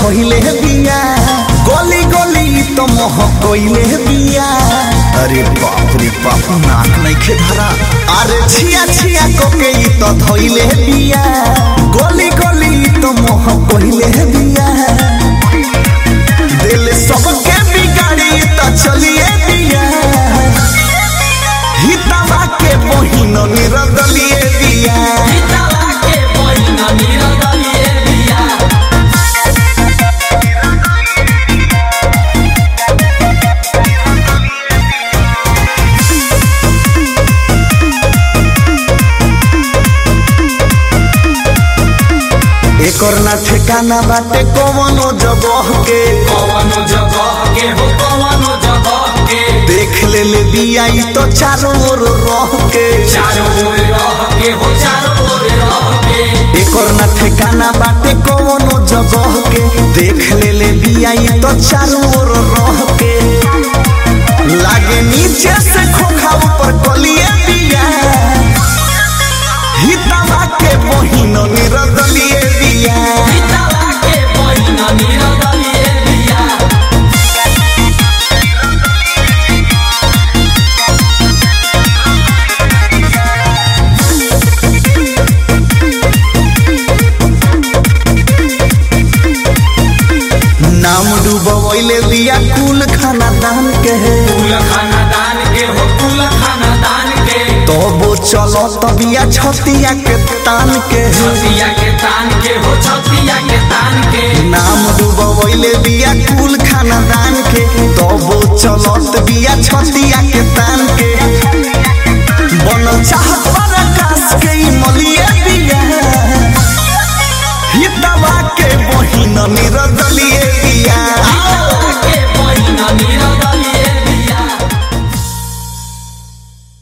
धोइले बिया गली गली तो मोह कोइले बिया अरे बाप रे बाप नाक नइखे धरा अरे छिया छिया कोके ई तो धोइले बिया गली गली तो मोह कोइले बिया दिल सबके बिगाड़ी तो चलिए बिया हितवा के बहिन निरदलिए बिया हितवा के बहिन निरदलिए बिया एकर ना ठिकाना बाटे कवनो जगह के कवनो जगह के हो कवनो जगह के देख ले ले बिया ई तो चारों ओर रह के चारों ओर रह के हो चारों ओर रह के एकर ना ठिकाना बाटे कवनो जगह के देख ले ले बिया ई तो चारों ओर रह के लागे नीचे से खोखा ऊपर कलिए बिया हितवा के बहिन निरदलिए बिया हितवा के बहिन निरदलिए बिया नाम डूबवैले बिया कुल खाना दान के कुल खानदान के हो कुल खानदान के तबो चलो तबिया छतिया के तान के छतिया के तान के हो छतिया के तान के